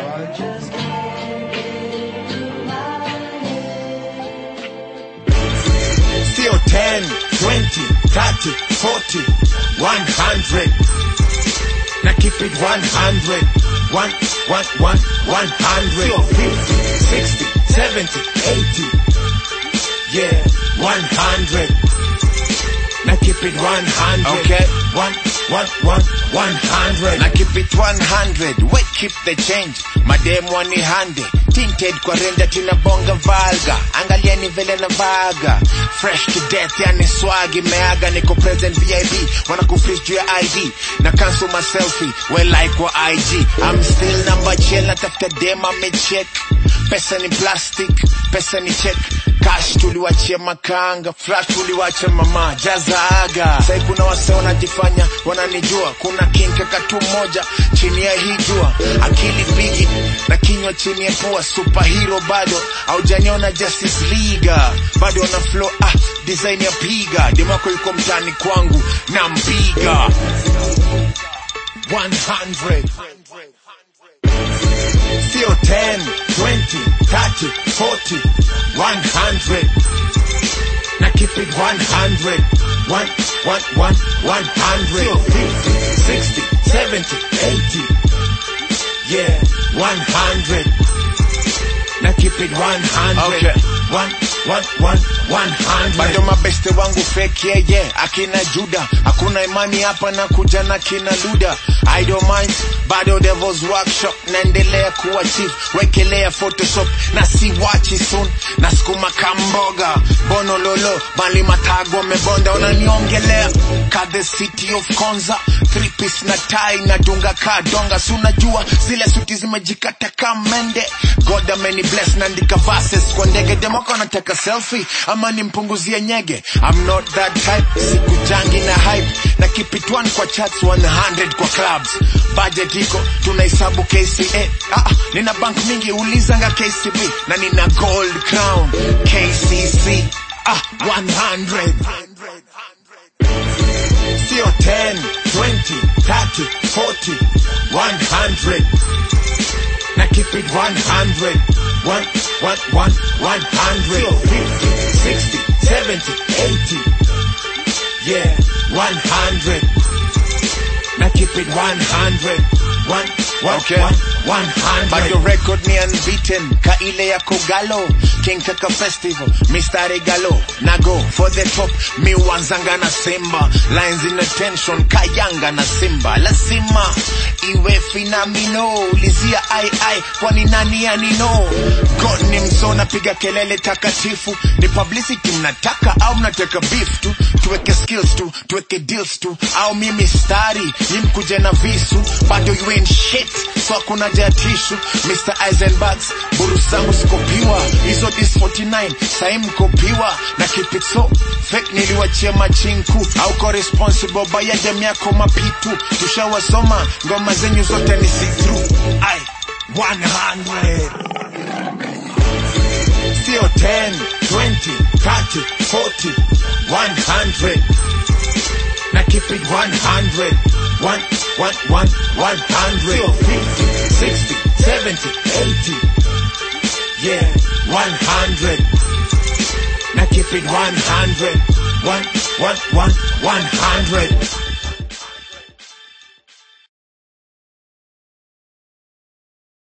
sio 10 20 30 40 100 na keep it 100 one, one, one, 100 sio 50 60 70 80 yeah 100 na keep it 100 Okay. one, one, one, 100 na keep it 100 we keep the change mademu wanihande tinted kwa renda tunabonga valga angalieni vile na vaga fresh to death yani swag imeaga niko present vip wanakufreeze juu ya id na cancel my selfie we like wa ig i'm still number chill natafuta dem amecheck pesa ni plastic pesa ni check cash tuliwachia makanga flash tuliwacha mama jazaaga sai kuna wase wanajifanya wananijua kuna kinkaka tu moja chini ya hii jua akili bigi na kinywa chini ya pua superhero bado aujaniona justice liga bado na flow ah, design ya piga demako yuko mtani kwangu na mpiga 100 sio 10 20 30 40 100 na keep it 100 one, one, one, 100 sio 50 60 70 80 yeah 100 na keep it 100 Okay. one, one, one, 100 bado mabeste wangu fake yeye akina juda hakuna imani hapa na kuja na kina luda I don't mind bado devils workshop naendelea kuwa chief wekelea photoshop na si wachi soon na sukuma kamboga bono lolo bali matago mebonda unaniongelea ka the city of konza three piece na tai na dunga ka donga si unajua zile suti zimejikata kamende god ameni bless naandika verses kwa ndege demoko nataka selfie ama nimpunguzie nyege I'm not that type sikujangi na hype na keep it one kwa charts 100 kwa clubs budget iko tunahesabu KCA ah, ah, nina bank mingi ulizanga KCB na nina gold crown KCC ah, 100 sio 10 20 30 40 100 na keep it 100 one, one, one, 100 sio 50 60 70 80 yeah 100 na keep it 100 one, one, Okay. one, 100 bado record ni unbeaten ka ile ya kogalo king kaka festival mistari galo na go for the top mi wanzanga na simba lines in attention kayanga na simba lazima iwe finamino lizia ai ai kwani nani anino god ni mso napiga kelele takatifu ni publicity mnataka au mnataka beef tu tuweke skills tu tuweke deals tu au mimi stari ni mkuje na visu bado you ain't shit so hakuna haja ya tishu Mr. Eisenbergs buru zangu sikopiwa hizo dis 49 sai mkopiwa na keep it so fake niliwachia machinku au ko responsible baya dem yako mapitu tushawasoma ngoma zenyu zote ni see through ai 100 sio 10 20 30 40 100 na keep it 100 one, one, one, 100 sio 50 60 70 80 yeah 100 na keep it 100 one, one, one, 100